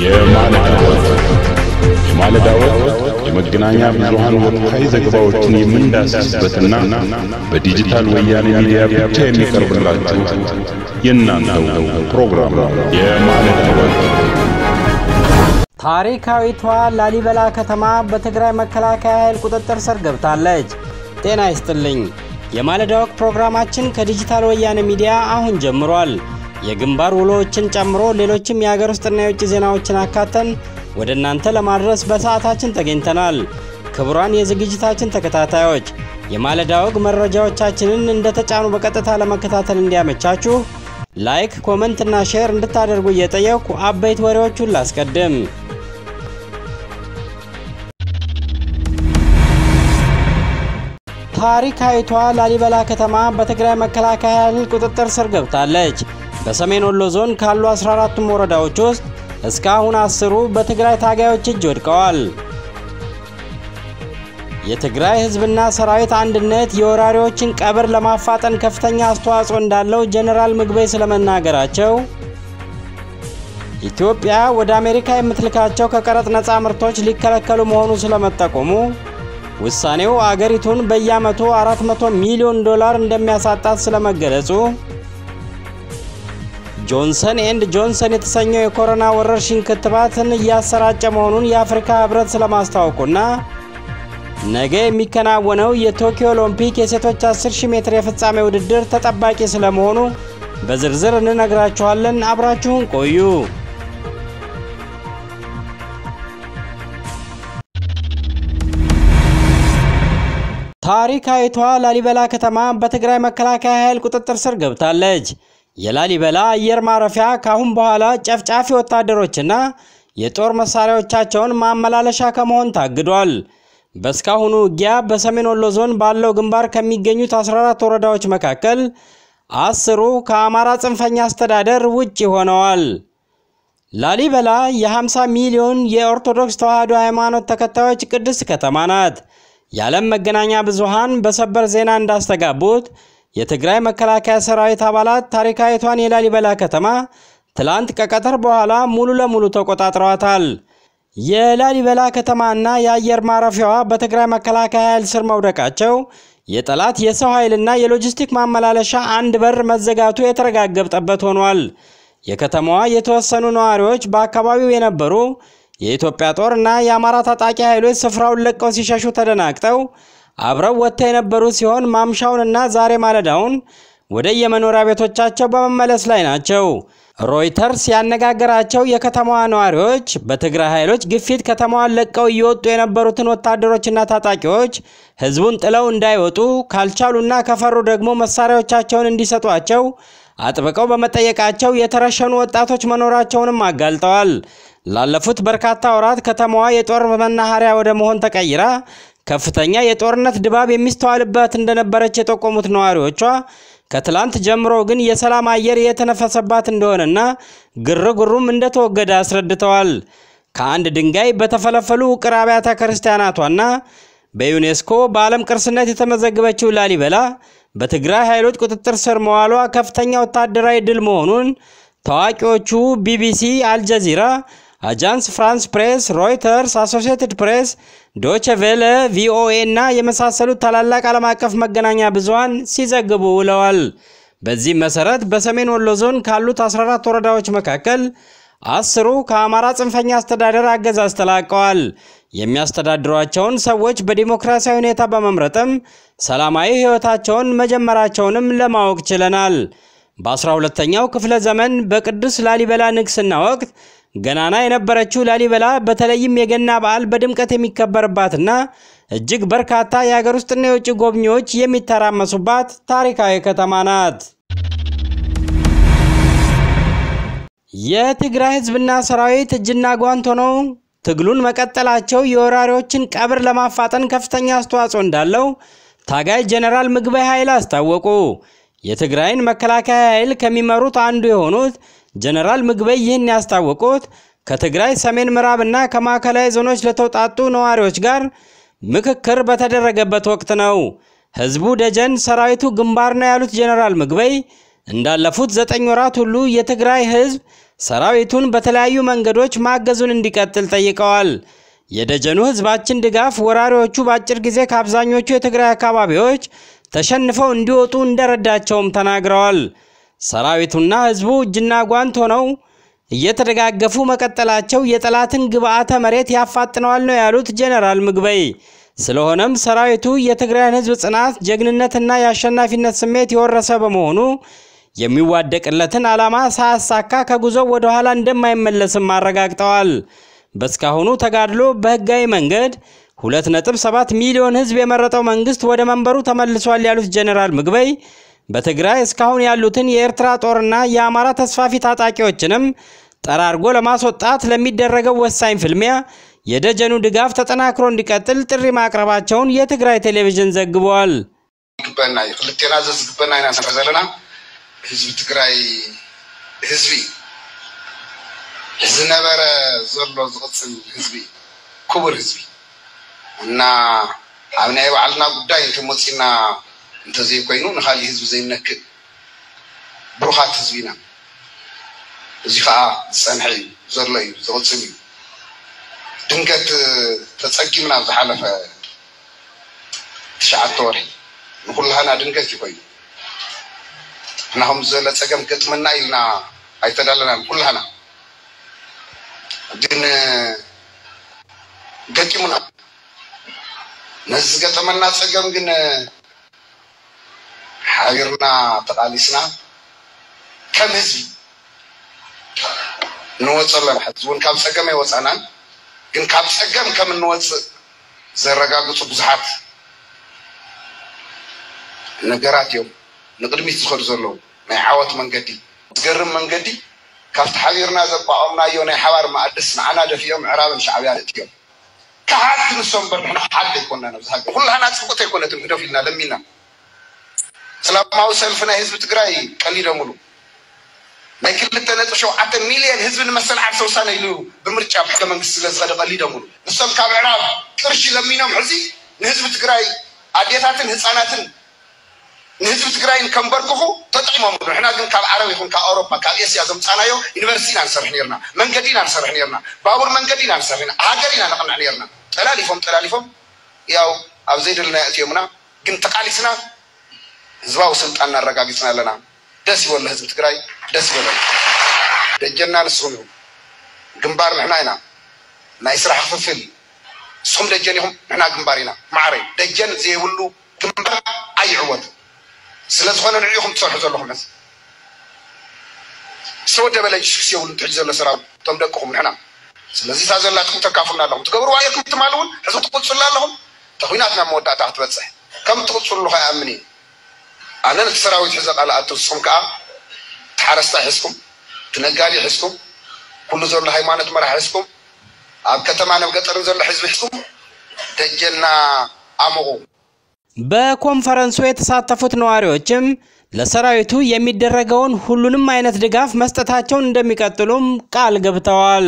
የማለዳ ወቅት የማለዳ ወቅት የመገናኛ ብዙሃን ወቅታዊ ዘገባዎችን የምንዳስስበትና በዲጂታል ወያኔ ሚዲያ ብቻ የሚቀርብላችሁ የእናንተው ፕሮግራም ነው። የማለዳ ወቅት ታሪካዊቷ ላሊበላ ከተማ በትግራይ መከላከያ ኃይል ቁጥጥር ስር ገብታለች። ጤና ይስጥልኝ። የማለዳ ወቅት ፕሮግራማችን ከዲጂታል ወያኔ ሚዲያ አሁን ጀምሯል። የግንባር ውሎዎችን ጨምሮ ሌሎችም የሀገር ውስጥና የውጭ ዜናዎችን አካተን ወደ እናንተ ለማድረስ በሰዓታችን ተገኝተናል። ክቡራን የዝግጅታችን ተከታታዮች የማለዳ ወግ መረጃዎቻችንን እንደተጫኑ በቀጥታ ለመከታተል እንዲያመቻችሁ ላይክ፣ ኮመንት እና ሼር እንድታደርጉ እየጠየኩ አበይት ወሬዎቹን ላስቀድም። ታሪካዊቷ ላሊበላ ከተማ በትግራይ መከላከያ ኃይል ቁጥጥር ስር ገብታለች። በሰሜን ወሎ ዞን ካሉ 14ቱም ወረዳዎች ውስጥ እስካሁን አስሩ በትግራይ ታጋዮች እጅ ወድቀዋል። የትግራይ ሕዝብና ሰራዊት አንድነት የወራሪዎችን ቀብር ለማፋጠን ከፍተኛ አስተዋጽኦ እንዳለው ጀኔራል ምግበይ ስለመናገራቸው፣ ኢትዮጵያ ወደ አሜሪካ የምትልካቸው ከቀረጥ ነፃ ምርቶች ሊከለከሉ መሆኑ ስለመጠቆሙ፣ ውሳኔው አገሪቱን በየዓመቱ 400 ሚሊዮን ዶላር እንደሚያሳጣት ስለመገለጹ፣ ጆንሰን ኤንድ ጆንሰን የተሰኘው የኮሮና ወረርሽኝ ክትባትን እያሰራጨ መሆኑን የአፍሪካ ህብረት ስለማስታወቁና ነገ የሚከናወነው የቶኪዮ ኦሎምፒክ የሴቶች 10000 ሜትር የፍጻሜ ውድድር ተጠባቂ ስለመሆኑ በዝርዝር እንነግራችኋለን። አብራችሁን ቆዩ። ታሪካዊቷ ላሊበላ ከተማ በትግራይ መከላከያ ኃይል ቁጥጥር ስር ገብታለች። የላሊበላ አየር ማረፊያ ካሁን በኋላ ጨፍጫፊ ወታደሮችና የጦር መሳሪያዎቻቸውን ማመላለሻ ከመሆን ታግዷል። በእስካሁኑ ውጊያ በሰሜን ወሎ ዞን ባለው ግንባር ከሚገኙት 14 ወረዳዎች መካከል አስሩ ከአማራ ጽንፈኛ አስተዳደር ውጭ ሆነዋል። ላሊበላ የ50 ሚሊዮን የኦርቶዶክስ ተዋሕዶ ሃይማኖት ተከታዮች ቅድስት ከተማ ናት። የዓለም መገናኛ ብዙሃን በሰበር ዜና እንዳስተጋቡት የትግራይ መከላከያ ሰራዊት አባላት ታሪካዊቷን የላሊበላ ከተማ ትላንት ከቀትር በኋላ ሙሉ ለሙሉ ተቆጣጥረዋታል። የላሊበላ ከተማና የአየር ማረፊያዋ በትግራይ መከላከያ ኃይል ስር መውደቃቸው የጠላት የሰው ኃይልና የሎጂስቲክ ማመላለሻ አንድ በር መዘጋቱ የተረጋገጠበት ሆኗል። የከተማዋ የተወሰኑ ነዋሪዎች በአካባቢው የነበሩ የኢትዮጵያ ጦር እና የአማራ ታጣቂ ኃይሎች ስፍራውን ለቀው ሲሸሹ ተደናግጠው አብረው ወጥተው የነበሩ ሲሆን ማምሻውንና ዛሬ ማለዳውን ወደ የመኖሪያ ቤቶቻቸው በመመለስ ላይ ናቸው። ሮይተርስ ያነጋገራቸው የከተማዋ ነዋሪዎች በትግራይ ኃይሎች ግፊት ከተማዋን ለቀው እየወጡ የነበሩትን ወታደሮችና ታጣቂዎች ሕዝቡን ጥለው እንዳይወጡ ካልቻሉና ከፈሩ ደግሞ መሳሪያዎቻቸውን እንዲሰጧቸው አጥብቀው በመጠየቃቸው የተረሸኑ ወጣቶች መኖራቸውንም አጋልጠዋል። ላለፉት በርካታ ወራት ከተማዋ የጦር መናኸሪያ ወደ መሆን ተቀይራ ከፍተኛ የጦርነት ድባብ የሚስተዋልበት እንደነበረች የጠቆሙት ነዋሪዎቿ ከትላንት ጀምሮ ግን የሰላም አየር የተነፈሰባት እንደሆነና ግርግሩም እንደተወገደ አስረድተዋል። ከአንድ ድንጋይ በተፈለፈሉ ውቅር አብያተ ክርስቲያናቷና በዩኔስኮ በዓለም ቅርስነት የተመዘገበችው ላሊበላ በትግራይ ኃይሎች ቁጥጥር ስር መዋሏ ከፍተኛ ወታደራዊ ድል መሆኑን ታዋቂዎቹ ቢቢሲ፣ አልጀዚራ አጃንስ ፍራንስ ፕሬስ፣ ሮይተርስ፣ አሶሲየትድ ፕሬስ፣ ዶቼ ቬለ፣ ቪኦኤ እና የመሳሰሉት ታላላቅ ዓለም አቀፍ መገናኛ ብዙሃን ሲዘግቡ ውለዋል። በዚህም መሰረት በሰሜን ወሎ ዞን ካሉት 14 ወረዳዎች መካከል አስሩ ከአማራ ጽንፈኛ አስተዳደር አገዛዝ ተላቀዋል። የሚያስተዳድሯቸውን ሰዎች በዲሞክራሲያዊ ሁኔታ በመምረጥም ሰላማዊ ሕይወታቸውን መጀመራቸውንም ለማወቅ ችለናል። በ12ኛው ክፍለ ዘመን በቅዱስ ላሊበላ ንግስና ወቅት ገናና የነበረችው ላሊበላ በተለይም የገና በዓል በድምቀት የሚከበርባትና እጅግ በርካታ የሀገር ውስጥና የውጭ ጎብኚዎች የሚተራመሱባት ታሪካዊ ከተማ ናት። የትግራይ ሕዝብና ሰራዊት እጅና ጓንት ሆነው ትግሉን መቀጠላቸው የወራሪዎችን ቀብር ለማፋጠን ከፍተኛ አስተዋጽኦ እንዳለው ታጋይ ጀኔራል ምግበይ ኃይል አስታወቁ። የትግራይን መከላከያ ኃይል ከሚመሩት አንዱ የሆኑት ጀነራል ምግበይ ይህን ያስታወቁት ከትግራይ ሰሜን ምዕራብና ከማዕከላዊ ዞኖች ለተውጣጡ ነዋሪዎች ጋር ምክክር በተደረገበት ወቅት ነው። ህዝቡ ደጀን፣ ሰራዊቱ ግንባር ነው ያሉት ጀነራል ምግበይ እንዳለፉት ዘጠኝ ወራት ሁሉ የትግራይ ህዝብ ሰራዊቱን በተለያዩ መንገዶች ማገዙን እንዲቀጥል ጠይቀዋል። የደጀኑ ህዝባችን ድጋፍ ወራሪዎቹ በአጭር ጊዜ ከአብዛኞቹ የትግራይ አካባቢዎች ተሸንፈው እንዲወጡ እንደረዳቸውም ተናግረዋል። ሰራዊቱና ህዝቡ እጅና ጓንት ሆነው እየተደጋገፉ መቀጠላቸው የጠላትን ግብዓተ መሬት ያፋጥነዋል ነው ያሉት ጄኔራል ምግበይ። ስለሆነም ሰራዊቱ የትግራይን ህዝብ ጽናት፣ ጀግንነትና የአሸናፊነት ስሜት የወረሰ በመሆኑ የሚዋደቅለትን ዓላማ ሳያሳካ ከጉዞው ወደ ኋላ እንደማይመለስም አረጋግጠዋል። በእስካሁኑ ተጋድሎ በህጋዊ መንገድ 2.7 ሚሊዮን ህዝብ የመረጠው መንግስት ወደ መንበሩ ተመልሷል ያሉት ጄኔራል ምግበይ በትግራይ እስካሁን ያሉትን የኤርትራ ጦርና የአማራ ተስፋፊ ታጣቂዎችንም ጠራርጎ ለማስወጣት ለሚደረገው ወሳኝ ፍልሚያ የደጀኑ ድጋፍ ተጠናክሮ እንዲቀጥል ጥሪ ማቅረባቸውን የትግራይ ቴሌቪዥን ዘግቧል። ይግበና እዩ ክልቴና ዘ ዝግበና ኢና ንሪኦ ዘለና ህዝቢ ትግራይ ህዝቢ ዝነበረ ዘሎ ዝቕፅል ህዝቢ ክቡር ህዝቢ እና ኣብ ናይ ባዕልና ጉዳይ እንተመፂና እንተዘይኮይኑ ንካሊእ ህዝቢ ዘይነክእ ብሩኻት ህዝቢ ኢና እዚ ከዓ ዝፀንሐ እዩ ዘሎ እዩ ዝቕፅል እዩ ድንገት ተፀጊምና ኣብ ዝሓለፈ ትሽዓተ ወርሒ ንኩላህና ድንገት ይኮይኑ ንሕና ከምዚ ዝበለ ፀገም ገጥመና ኢልና ኣይተዳለናን ኩላህና ግን ገጢሙና ነዚ ዝገጠመና ፀገም ግን ሓቢርና ተቃሊስና ከም ህዝቢ ንወፅ ኣለና ሕዚ እውን ካብ ፀገም ኣይወፃናን ግን ካብ ፀገም ከም እንወፅእ ዘረጋግፁ ብዙሓት ነገራት እዮም ንቅድሚት ዝኸዱ ዘለዉ ናይ ዓወት መንገዲ ዝገርም መንገዲ ካብቲ ሓቢርና ዘቋቐምናዮ ናይ ሓባር ማእድስ ንዓና ደፊኦም ምዕራብን ሻዕብያ ደትዮም ካሓቲ ንሶም በር ንሕና ሓደ ኣይኮናን ኣብዚ ሃገር ኩላህና ፅቡቅ ኣይኮነትን ግደፍ ኢልና ለሚና ሰላማዊ ሰልፊ ናይ ህዝቢ ትግራይ ቀሊደ ሙሉ ናይ ክልተ ነጥብ ሸውዓተ ሚልዮን ህዝቢ ንመሰልዓብ ተወሳነ ኢሉ ብምርጫ ሕገ መንግስቲ ስለ ዝኸደ ቀሊደ ሙሉ ንሶም ካብ ምዕራብ ቅርሺ ለሚኖም ሕዚ ንህዝቢ ትግራይ ኣዴታትን ህፃናትን ንህዝቢ ትግራይን ከንበርክኹ ተጠቂሞም ንሕና ግን ካብ ዓረብ ይኹን ካብ ኣውሮፓ ካብ ኤስያ ዘምፃናዮ ዩኒቨርሲቲ ኢና ንሰርሕ ነርና መንገዲ ኢና ንሰርሕ ነርና ባቡር መንገዲ ኢና ንሰርሕ ኢና ሃገር ኢና ነቕንዕ ነርና ጠላሊፎም ጠላሊፎም ያው ኣብ ዘይደለና እትዮምና ግን ተቃሊስና ህዝባዊ ስልጣን እናረጋጊፅና ኣለና ደስ ይበሎ ህዝቢ ትግራይ ደስ ይበሎ ደጀና ንስኹም ኢኹም ግንባር ንሕና ኢና ናይ ስራሕ ክፍፍል ንስኹም ደጀን ኢኹም ንሕና ግንባር ኢና ማዕረ ደጀን ዘይብሉ ግንባር ኣይዕወት ስለ ዝኾነ ንዕኹም ትሰርሑ ዘለኹም ሕዚ ዝተወደበ ለጅስክስ የብሉ ትሕጂ ዘሎ ሰራዊት እቶም ደቅኹም ንሕና ስለዚ እታ ዘላትኩም ተካፍሉና ኣለኹም ትገብርዋ እየኩም ትማል እውን ሕዚ ትቅፅሉ ኣለኹም ተኩናት ናብ መወዳእታ ክትበፅሕ ከም ትቅፅሉ ኸ ይኣምን እየ ኣነ ነቲ ሰራዊት ሒዘ ቃልኣቱ ንስኹም ከዓ ተሓረስታይ ሒዝኩም ትነጋዲ ሒዝኩም ኩሉ ዘሎ ሃይማኖት መራሒ ሒዝኩም ኣብ ከተማ ናብ ገጠርን ዘሎ ህዝቢ ሒዝኩም ደጀና ኣምቑ በኮንፈረንሱ የተሳተፉት ነዋሪዎችም ለሰራዊቱ የሚደረገውን ሁሉንም አይነት ድጋፍ መስጠታቸውን እንደሚቀጥሉም ቃል ገብተዋል።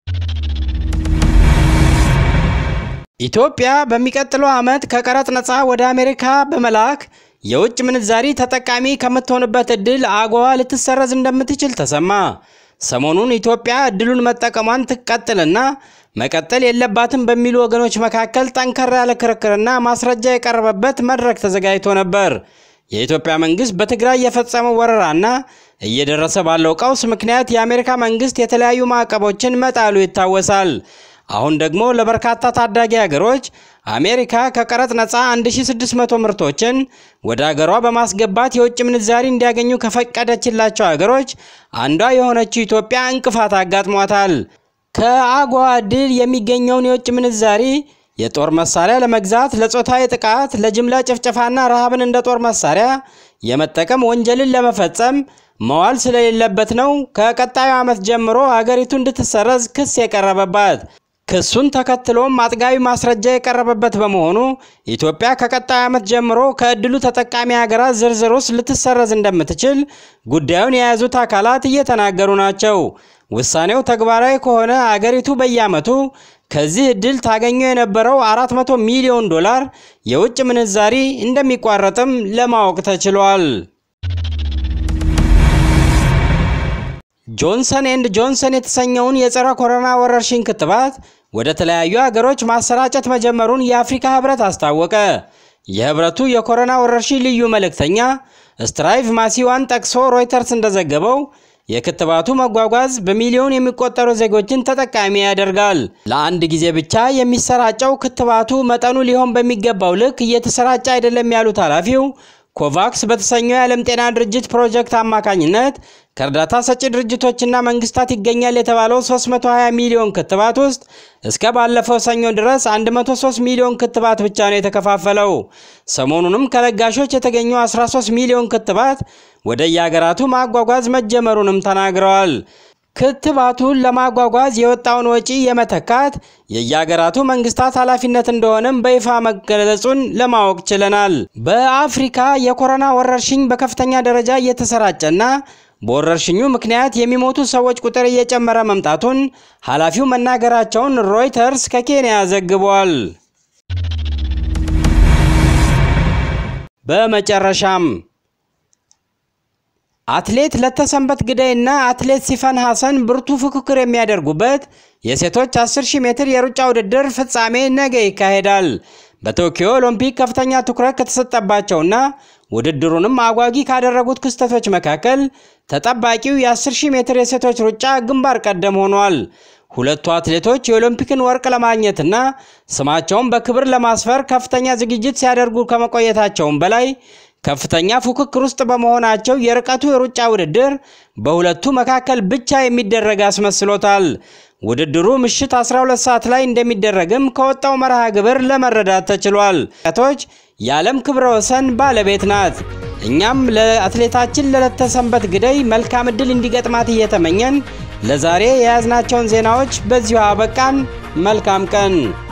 ኢትዮጵያ በሚቀጥለው ዓመት ከቀረጥ ነፃ ወደ አሜሪካ በመላክ የውጭ ምንዛሪ ተጠቃሚ ከምትሆንበት እድል አጎዋ ልትሰረዝ እንደምትችል ተሰማ። ሰሞኑን ኢትዮጵያ እድሉን መጠቀሟን ትቀጥልና መቀጠል የለባትም በሚሉ ወገኖች መካከል ጠንከር ያለ ክርክርና ማስረጃ የቀረበበት መድረክ ተዘጋጅቶ ነበር። የኢትዮጵያ መንግስት በትግራይ የፈጸመው ወረራና እየደረሰ ባለው ቀውስ ምክንያት የአሜሪካ መንግስት የተለያዩ ማዕቀቦችን መጣሉ ይታወሳል። አሁን ደግሞ ለበርካታ ታዳጊ ሀገሮች አሜሪካ ከቀረጥ ነፃ 1600 ምርቶችን ወደ ሀገሯ በማስገባት የውጭ ምንዛሪ እንዲያገኙ ከፈቀደችላቸው ሀገሮች አንዷ የሆነችው ኢትዮጵያ እንቅፋት አጋጥሟታል። ከአጎዋ ድል የሚገኘውን የውጭ ምንዛሪ የጦር መሳሪያ ለመግዛት፣ ለጾታዊ ጥቃት፣ ለጅምላ ጭፍጨፋና ረሃብን እንደ ጦር መሳሪያ የመጠቀም ወንጀልን ለመፈጸም መዋል ስለሌለበት ነው ከቀጣዩ ዓመት ጀምሮ ሀገሪቱ እንድትሰረዝ ክስ የቀረበባት። ክሱን ተከትሎም አጥጋቢ ማስረጃ የቀረበበት በመሆኑ ኢትዮጵያ ከቀጣዩ ዓመት ጀምሮ ከእድሉ ተጠቃሚ ሀገራት ዝርዝር ውስጥ ልትሰረዝ እንደምትችል ጉዳዩን የያዙት አካላት እየተናገሩ ናቸው። ውሳኔው ተግባራዊ ከሆነ አገሪቱ በየዓመቱ ከዚህ እድል ታገኘው የነበረው 400 ሚሊዮን ዶላር የውጭ ምንዛሪ እንደሚቋረጥም ለማወቅ ተችሏል። ጆንሰን ኤንድ ጆንሰን የተሰኘውን የጸረ ኮሮና ወረርሽኝ ክትባት ወደ ተለያዩ ሀገሮች ማሰራጨት መጀመሩን የአፍሪካ ህብረት አስታወቀ። የህብረቱ የኮሮና ወረርሽኝ ልዩ መልእክተኛ ስትራይቭ ማሲዋን ጠቅሶ ሮይተርስ እንደዘገበው የክትባቱ መጓጓዝ በሚሊዮን የሚቆጠሩ ዜጎችን ተጠቃሚ ያደርጋል። ለአንድ ጊዜ ብቻ የሚሰራጨው ክትባቱ መጠኑ ሊሆን በሚገባው ልክ እየተሰራጨ አይደለም ያሉት ኃላፊው ኮቫክስ በተሰኘው የዓለም ጤና ድርጅት ፕሮጀክት አማካኝነት ከእርዳታ ሰጪ ድርጅቶችና መንግስታት ይገኛል የተባለው 320 ሚሊዮን ክትባት ውስጥ እስከ ባለፈው ሰኞ ድረስ 103 ሚሊዮን ክትባት ብቻ ነው የተከፋፈለው። ሰሞኑንም ከለጋሾች የተገኘው 13 ሚሊዮን ክትባት ወደ የሀገራቱ ማጓጓዝ መጀመሩንም ተናግረዋል። ክትባቱን ለማጓጓዝ የወጣውን ወጪ የመተካት የየሀገራቱ መንግስታት ኃላፊነት እንደሆነም በይፋ መገለጹን ለማወቅ ችለናል። በአፍሪካ የኮሮና ወረርሽኝ በከፍተኛ ደረጃ እየተሰራጨና በወረርሽኙ ምክንያት የሚሞቱ ሰዎች ቁጥር እየጨመረ መምጣቱን ኃላፊው መናገራቸውን ሮይተርስ ከኬንያ ዘግቧል። በመጨረሻም አትሌት ለተሰንበት ግዳይና አትሌት ሲፈን ሐሰን ብርቱ ፉክክር የሚያደርጉበት የሴቶች 10000 ሜትር የሩጫ ውድድር ፍጻሜ ነገ ይካሄዳል። በቶኪዮ ኦሎምፒክ ከፍተኛ ትኩረት ከተሰጠባቸውና ውድድሩንም አጓጊ ካደረጉት ክስተቶች መካከል ተጠባቂው የ10000 ሜትር የሴቶች ሩጫ ግንባር ቀደም ሆኗል። ሁለቱ አትሌቶች የኦሎምፒክን ወርቅ ለማግኘትና ስማቸውን በክብር ለማስፈር ከፍተኛ ዝግጅት ሲያደርጉ ከመቆየታቸውም በላይ ከፍተኛ ፉክክር ውስጥ በመሆናቸው የርቀቱ የሩጫ ውድድር በሁለቱ መካከል ብቻ የሚደረግ አስመስሎታል። ውድድሩ ምሽት 12 ሰዓት ላይ እንደሚደረግም ከወጣው መርሃ ግብር ለመረዳት ተችሏል። ቶች የዓለም ክብረ ወሰን ባለቤት ናት። እኛም ለአትሌታችን ለለተሰንበት ግደይ መልካም ዕድል እንዲገጥማት እየተመኘን ለዛሬ የያዝናቸውን ዜናዎች በዚሁ አበቃን። መልካም ቀን።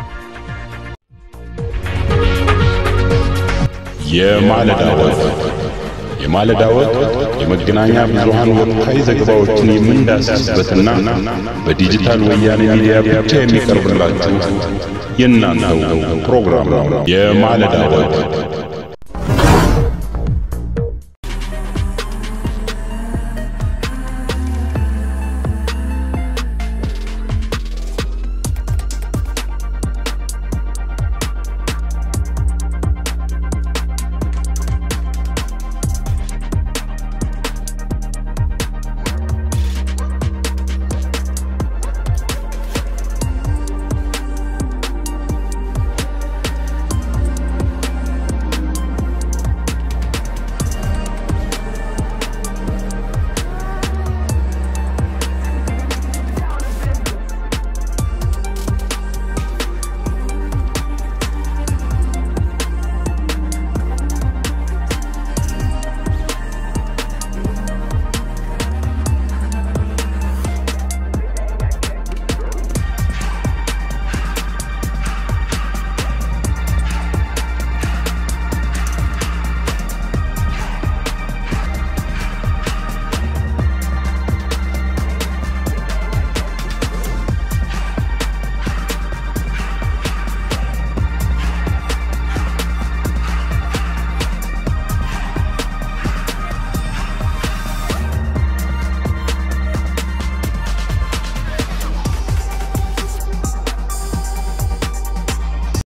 የማለዳ ወግ የማለዳ ወግ የመገናኛ ብዙሃን ወቅታዊ ዘገባዎችን የምንዳስስበትና በዲጂታል ወያኔ ሚዲያ ብቻ የሚቀርብላችሁ የእናንተው ፕሮግራም ነው። የማለዳ ወግ